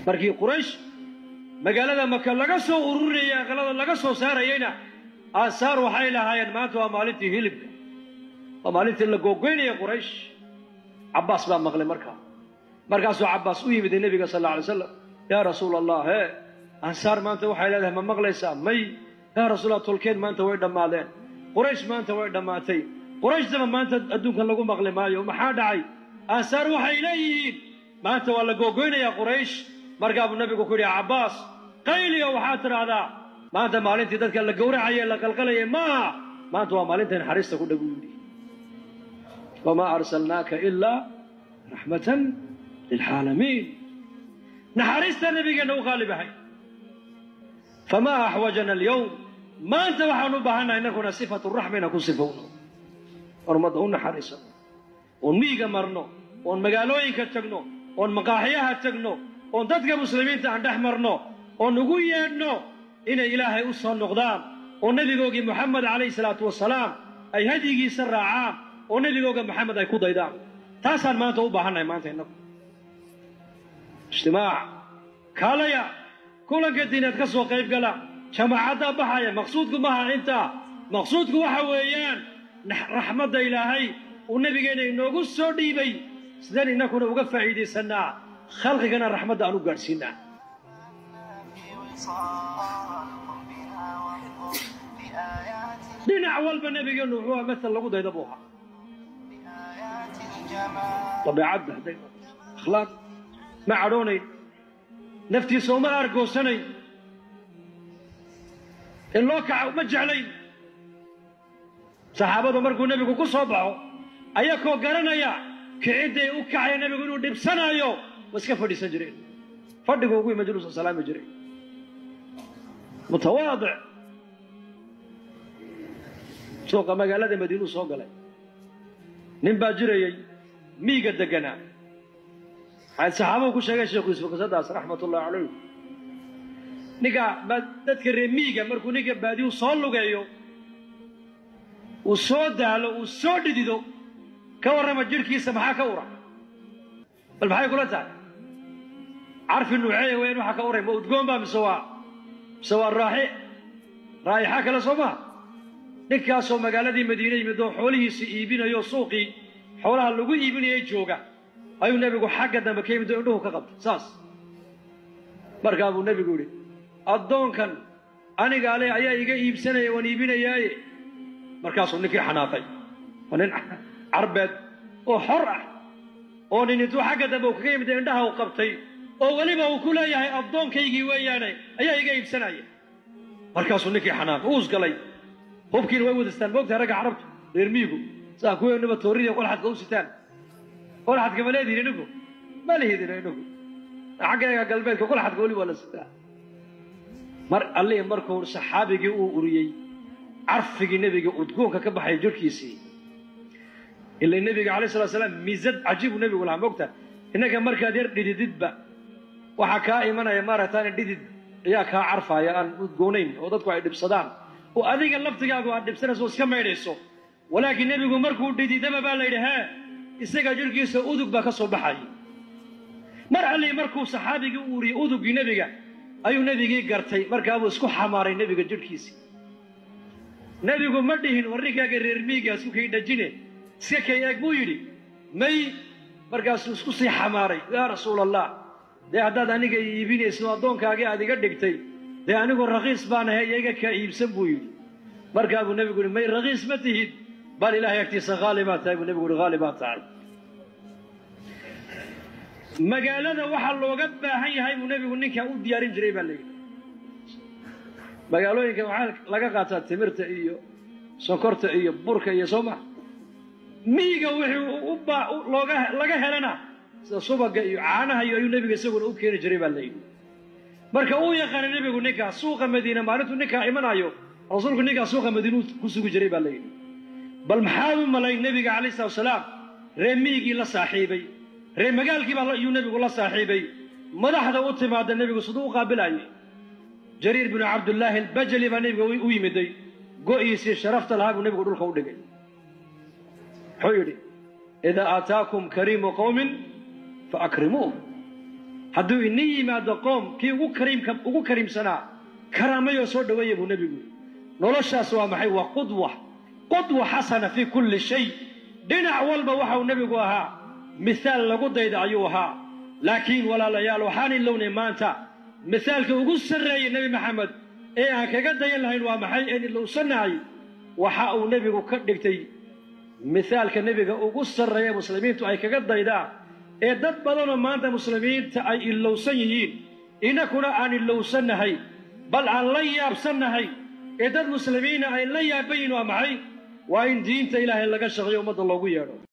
markii quraysh magaalada maka laga soo ururinaya aqalada laga soo saarayeyna aansaar waxay lahaayeen maanta waa maalintii hilibka waa maalintii la googoynaya quraysh cabbaas baa maqlay markaa markaasuu cabbaas u yimid nebiga sal alla alay slam yaa rasuul allah hee ansaar maanta waxay leedahay ma maqlaysaa may yaa rasuulallah tolkeed maanta way dhammaadeen quraysh maanta way dhammaatay qurayshdaba maanta adduunkan lagu maqli maayo maxaa dhacay ansaar waxay leeyihiin maanta waa la googoynayaa quraysh markaa buu nabigu ku yidhi cabbaas qayliyo waxaad tidhaahdaa maanta maalintii dadka la gowracayay la qalqalayay maaha maanta waa maalinta naxariista ku dhag u yidhi wamaa arsalnaaka ilaa raxmatan lilcaalamiin naxariista nabigeenna u qaalib ahay famaa axwajana alyowm maanta waxaan u baahannaha innakuna sifatu raxma inaan ku sifowno oon ummadda u naxariisano oon miyiga marno oon magaalooyinka tagno oon maqaaxiyaha tagno oon dadka muslimiinta aan dhex marno oon ugu yeedhno inay ilaahay u soo noqdaan oo nebigoogii moxamed calayhi salaatu wasalaam ay hadyigiisa raacaan oo nebigooga moxamed ay ku daydaan taasaan maanta u baahannahay maanta innagu ijtimaac kaalaya kulanka diineed ka soo qayb gala jamaacaddaa baxaya maqsuudku maaha intaa maqsuudku waxa weeyaan raxmadda ilaahay uu nebigeenna inoogu soo dhiibay sideen innakuna uga faa'iidaysannaa khalqigana raxmadda aan u gaadhsiinaa dhinac walba nebigeennu wuxuu aha matal lagu dayda buu ahaa dabeecadda hadday akhlaaq ma cadhoonayn naftiisa uma aargoosanayn in loo kaca uma jeclayn saxaabadu markuu nebigu ku soo baxo ayakoo garanaya kicidday u kacaya nebigu inuu dhibsanaayo wa iska fadhiisan jireen fadhigu ugu majluusa salaami jiray mutawaadic suuqa magaalada madiinuu soo galay nin baa jirayey miiga deganaa waxay saxaabadu ku sheegeen sheekhu yuusuf qisadaas raxmat ullahi calayh ninka dadka reer miiga markuu ninka baadiyu soo lugeeyo uu soo daalo uu soo dhidido ka warrama jidhkiisa maxaa ka ura bal maxay kula tahay carfi nuuceeya weyn waxaa ka uray ma udgoon baa mise waa mise waa raaxi raa'ixa kale soo maha ninkaasoo magaaladii madiine yimid oo xoolihiisa iibinayo suuqii xoolaha lagu iibinayay jooga ayuu nebigu xagga dambe ka yimid oo indhuhu ka qabtay saas markaa buu nebigu yidhi addoonkan aniga ale ayaa iga iibsanaya waan iibinayaaye markaasuu ninkii xanaaqay waa nin carbeed oo xor ah oo nin intuu xagga dambe uu kaga yimid indhaha u qabtay oo weliba uu ku leeyahay addoonkaygii weeyaane ayaa iga iibsanaya markaasuu ninkii xanaaqay uus galay hubkiina way wadastaan moogtahay ragga carabtu reer miigu saa kuweennaba toorida qolxadka u sitaan qolxadka ma leedihin inagu ma lihidin inagu xaggeega galbeedka qolxadka weli waa la sitaa mar allihii markuu saxaabigii uu uriyey carfigii nebiga udgoonka ka baxay jirhkiisii ila nebiga alay slat slaam miisad cajiibuu nebigu lahaa moogta innaga markaad yar dhidididba waxaa kaa imanaya maaragtaan dhidid ayaa kaa carfaaya aan udgoonayn oo dadku ay dhibsadaan oo adiga laftigaagu aad dhibsanayso o iska maydhayso walaakiin nebigu markuu dhididaba baa la yidhi hee isaga jirhkiisa udug baa ka soo baxaya mar allii markuu saxaabigii u uriyey uduggii nebiga ayuu nebigii gartay markaabuu isku xamaaray nebiga jirhkiisii nebigu ma dhihin warrinkaaga reer miiga isku kay dhajine iska kay eeg buu yidhi may markaasuu isku sii xamaaray yaa rasuul allah dee haddaad aniga iibinayso addoonkaagii aad iga dhigtay dee anigu rakiis baan ahay iyaga kaa iibsan buu yidhi markaa buu nebigu yihi may rakiis ma tihid bal ilahay agtiisa haali baa tahay buu nebigu yihi haali baa tahay magaalada waxaa looga baahan yahay buu nebigu ninkaa u diyaarin jiray baa layidhi magaalooyinka waxaa laga qaataa timirta iyo sonkorta iyo burka iyo soo maa miyiga wixii looga laga helana sida subaga iyo caanaha iyo ayuu nebiga isaguna u keeni jiray baa layidhi marka uu yaqaana nebigu ninkaa suuqa madiina maalintuu ninkaa imanayo rasuulku ninkaa suuqa madiinuu ku sugi jiray baa layidhi bal maxaad u malay nebiga calayh salatu wasalaam ree miyigii la saaxiibay ree magaalkiibaa iyuu nebigu la saaxiibay madaxda u timaada nebigu siduu u qaabilaayay jariir binu cabdullaahi albajali baa nebiga u yimiday go'iisii sharafta lahaa buu nebigu dhulka u dhigay muxuu yidhi idaa aataakum kariimu qowmin fa akrimuuh hadduu inin yimaado qoom kii ugu kariimka ugu kariimsanaa karaamayoo soo dhoweeya buu nebigu noloshaas waa maxay waa qudwa qudwa xasana fii kulli shay dhinac walba waxauu nebigu ahaa mihaal lagu dayda ayuu ahaa laakiin walaalayaal waxaan ilownay maanta mihaalka ugu sarreeyey nebi maxamed ee aan kaga dayan lahayn waa maxay een ilowsannahay waxa uu nebigu ka dhigtay mihaalka nebiga ugu sarreeya muslimiintu ay kaga daydaan ee dad badanoo maanta muslimiinta ay ilowsan yihiin innakuna aan ilowsannahay bal aan la yaabsannahay ee dad muslimiina ay la yaaban yihin waa maxay waa in diinta ilaahay laga shaqeeyo ummadda loogu yeedho